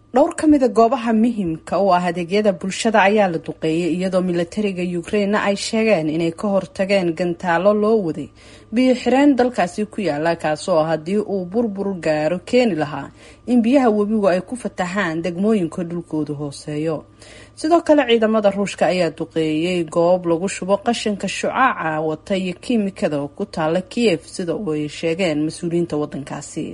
dhowr ka mida goobaha muhimka u ah adeegyada bulshada ayaa la duqeeyay iyadoo milatariga ukrainena ay sheegeen inay ka hortageen gantaalo loo waday biyo xireen dalkaasi ku yaala kaasoo haddii uu burbur gaaro keeni lahaa in biyaha webigu ay ku fatahaan degmooyinka dhulkooda hooseeyo sidoo kale ciidamada ruushka ayaa duqeeyey goob lagu shubo qashinka shucaaca wata iyo kiimikada oo ku taala kiev sida ay sheegeen mas-uuliyiinta wadankaasi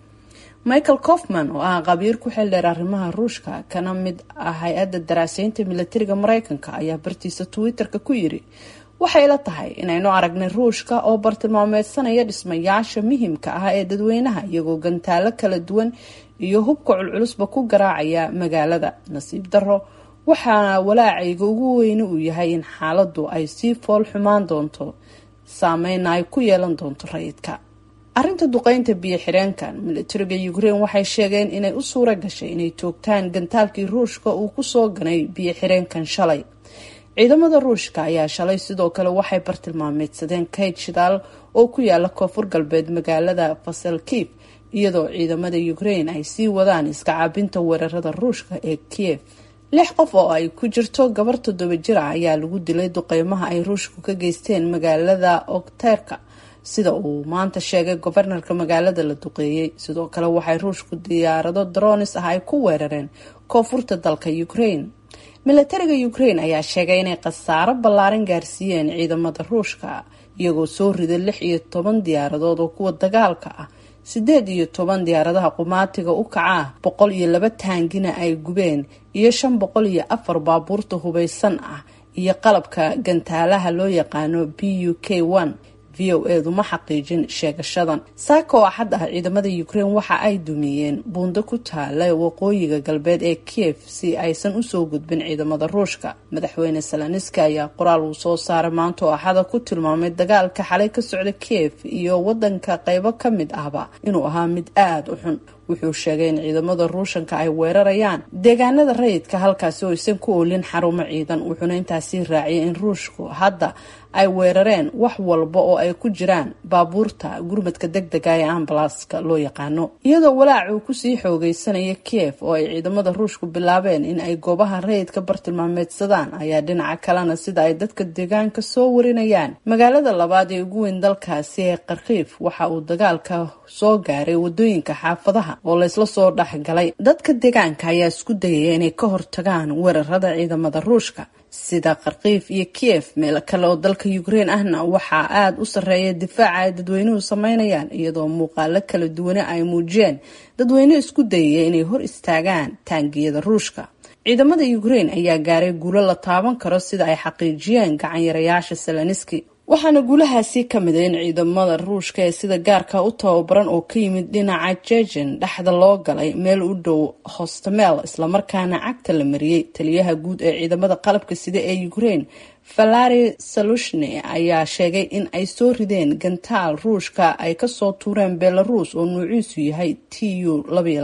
michael cofman oo ah qabiir ku xildheer arrimaha ruushka kana mid ah hay-adda daraaseynta milatariga mareykanka ayaa bartiisa twitter-ka ku yiri waxay la tahay inaynu aragnay ruushka oo bartilmaameedsanaya dhismayaasha muhimka ah ee dadweynaha iyagoo gantaalo kala duwan iyo hubka culculusba ku garaacaya magaalada nasiib daro waxaana walaacayga ugu weyne uu yahay in xaaladu ay sii fool xumaan doonto saameyna ay ku yeelan doonto rayidka arrinta duqeynta biyo xireenkan milatariga ukraine waxay sheegeen inay u suura gashay inay toogtaan gantaalkii ruushka uu kusoo ganay biyo xireenkan shalay ciidamada ruushka ayaa shalay sidoo kale waxay bartilmaameedsadeen kayd shidaal oo ku yaala koonfur galbeed magaalada fasalkiif iyadoo ciidamada ukraine ay sii wadaan iska caabinta weerarada ruushka ee kiev lix qof oo ay ku jirto gabar toddoba jir ah ayaa lagu dilay duqeymaha ay ruushku ka geysteen magaalada okterka sida uu maanta sheegay gobarnarka magaalada la duqeeyey sidoo kale waxay ruushku diyaarado dronis ah ay ku weerareen koonfurta dalka ukraine milatariga ukraine ayaa sheegay inay khasaaro ballaaran gaarsiiyeen ciidamada ruushka iyagoo soo riday lix iyo toban diyaaradood oo kuwa dagaalka ah sideed iyo toban diyaaradaha qumaatiga u kaca ah boqol iyo laba taangina ay gubeen iyo shan boqol iyo afar baabuurta hubeysan ah iyo qalabka gantaalaha loo yaqaano b u k one v o edu ma xaqiijin sheegashadan saaka oo axad ah ciidamada ukraine waxa ay dumiyeen buundo ku taala waqooyiga galbeed ee kiev si aysan usoo gudbin ciidamada ruushka madaxweyne salaniski ayaa qoraal uu soo saaray maanta oo axada ku tilmaamay dagaalka xalay ka socda kiev iyo wadanka qeybo ka mid ahba inuu ahaa mid aada u xun wuxuu sheegay in ciidamada ruushanka ay weerarayaan deegaanada rayidka halkaasi oo aysan ku oolin xarumo ciidan wuxuuna intaasi raaciyay in ruushku hadda ay weerareen wax walba oo ay ku jiraan baabuurta gurmadka deg dega ee ambalaaska loo yaqaano iyadoo walaac uu kusii xoogeysanaya kiev oo ay ciidamada ruushku bilaabeen in ay goobaha rayidka bartilmaameedsadaan ayaa dhinaca kalena sida ay dadka deegaanka soo warinayaan magaalada labaad ee ugu weyn dalkaasi ee kharkiif waxa uu dagaalka soo gaaray wadooyinka xaafadaha oo laysla soo dhexgalay dadka deegaanka ayaa isku dayaya inay ka hortagaan weerarada ciidamada ruushka sida kharkiif iyo kiev meelo kale oo dalka ukraine ahna waxaa aada u sarreeya difaaca ay dadweynuhu sameynayaan iyadoo muuqaalo kala duwane ay muujiyeen dadweyne isku dayaya inay hor istaagaan taangiyada ruushka ciidamada ukraine ayaa gaaray guulo la taaban karo sida ay xaqiijiyeen gacanyarayaasha salaniski waxaana guulahaasi ka mid a in ciidamada ruushka ee sida gaarka u tababaran oo ka yimid dhinaca jejen dhexda loo galay meel u dhow hostamel islamarkaana cagta la mariyey taliyaha guud ee ciidamada qalabka sida ee ukraine valari salushne ayaa sheegay in ay soo rideen gantaal ruushka ay kasoo tuureen belarus oo nuuciisu yahay t u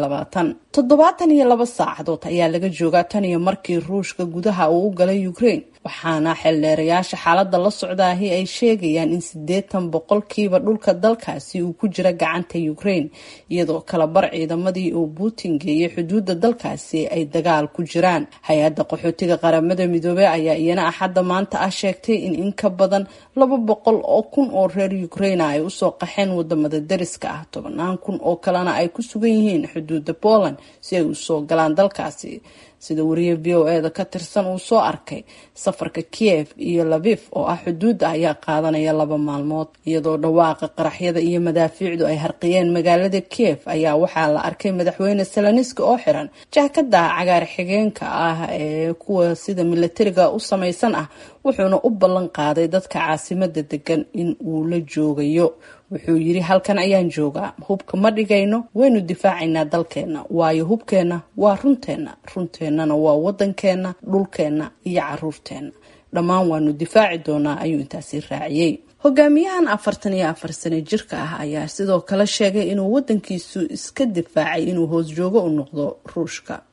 toddobaatan iyo laba saacadood ayaa laga joogaa tan iyo markii ruushka gudaha uu u galay ukraine waxaana xeeldheerayaasha xaalada la socdaahi ay sheegayaan in siddeetan boqolkiiba dhulka dalkaasi uu ku jira gacanta ukraine iyadoo kala bar ciidamadii uu putin geeyay xuduudda dalkaasi ay dagaal ku jiraan hay-adda qaxootiga qaramada midoobey ayaa iyana axadda maanta ah sheegtay in in ka badan laba boqol oo kun oo reer ukraina ay usoo qaxeen wadamada dariska ah tobanaan kun oo kalena ay ku sugan yihiin xuduudda poland si ay usoo galaan dalkaasi sida wariye v o eda ka tirsan uu soo arkay safarka kiev iyo labif oo ah xuduudda ayaa qaadanaya laba maalmood iyadoo dhawaaqa qaraxyada iyo madaafiicdu ay harqiyeen magaalada kiev ayaa waxaa la arkay madaxweyne salaniski oo xiran jaakada cagaar xigeenka ah ee kuwa sida milatariga u samaysan ah wuxuuna u ballan qaaday dadka caasimada degan in uu la joogayo wuxuu yiri halkan ayaan joogaa hubka ma dhigayno waynu difaacaynaa dalkeenna waayo hubkeenna waa runteenna runteennana waa wadankeena dhulkeenna iyo caruurteenna dhammaan waanu difaaci doonaa ayuu intaasi raaciyey hogaamiyahan afartan iyo afar sano jirka ah ayaa sidoo kale sheegay inuu wadankiisu iska difaacay inuu hoos joogo u noqdo ruushka